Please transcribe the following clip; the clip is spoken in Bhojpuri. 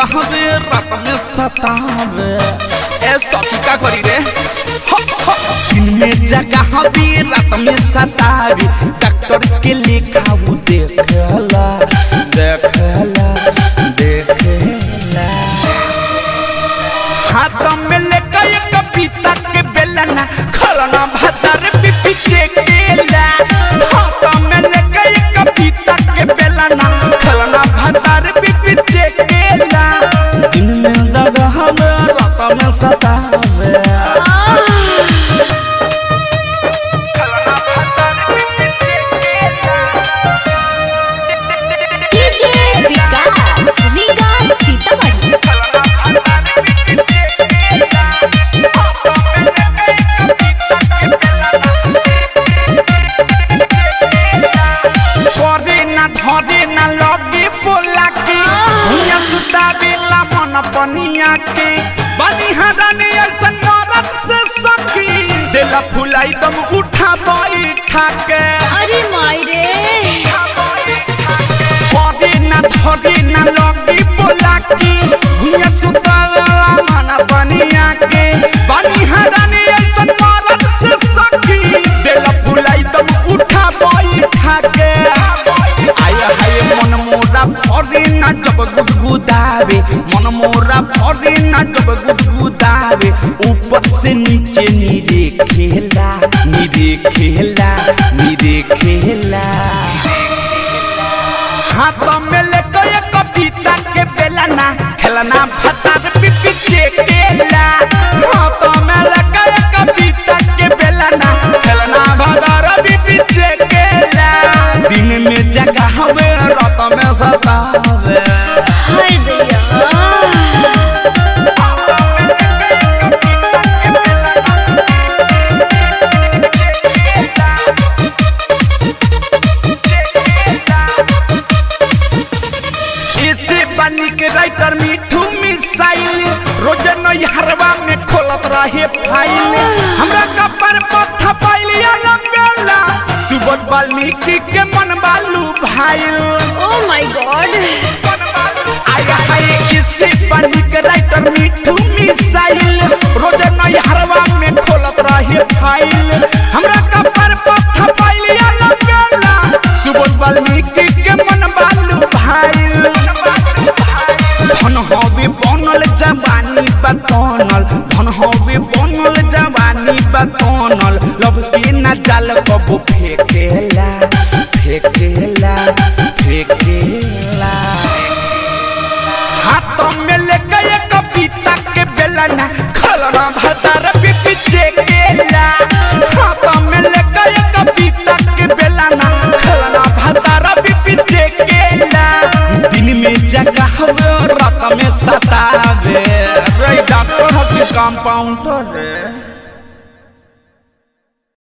जगावे रात में सतावे ए सखी का करी रे ह, ह। दिन में जगावे रात में सतावे डॉक्टर के लिखाऊ देखला देखला देखला हाथ में लेकर एक पपीता के बेलना खलना भतर पिपी चेकेला हाथ में लेकर एक पपीता के बेलना खलना भतर पिपी चेकेला दिन में जगह में रात में सतावे खलना भतर पिपी चेकेला डीजे विकास रीगा सीतामढ़ी करे ना धरे ना लगे बोला के भुइया सुता बेला मन पनिया के बनी हरानी ऐसन मरद से सखी देला फुलाई दम उठा बैठा के अरे माई रे करे ना धरे ना लगे बोला के भुइया सुता बेला मन पनिया के बनी हरानी ऐसन मरद से सखी देला फुलाई दम उठा बैठा के आया हाय मन मोरा भरे ना जब गुदगुदावे मन मोरा भरे ना जब गुदगुदावे ऊपर से नीचे नीरे खेला नीरे खेला नीरे खेला हाथ में लेकर एक पपीता के बेलना खेलना भता पिपी चेकेला हाथ में लेकर एक पपीता के बेलना खेलना भता पिपी चेकेला दिन में जगह हवे रात में सतावे हाय दैया इसे बनी के राइटर मिठू मिसाइल रोज नैहरवा में खोलत रहे फाइल हमरा कपर पर थपाइल बेला सुबह वाल्मीकि के मन बालू भाई ओ माय गॉड आया हाय इसे बनी के राइटर मिठू मिसाइल रोज नैहरवा में खोलत रहे फाइल हमरा कपर पर थपाइल बेला सुबह वाल्मीकि के मन बालू भाई धन हवे बनल जवानी बतनल धन हवे बनल जवानी बतनल लब के न जाल कबो फेकेला फेकेला फेकेला हाथ में लेकर एक पपीता के बेलना खलना भतार पिपी चेकेला हाथ में लेकर एक पपीता के बेलना खलना भतार पिपी चेकेला दिन में जगह हवे रात में सतावे रे डॉक्टर हकी कंपाउंडर रे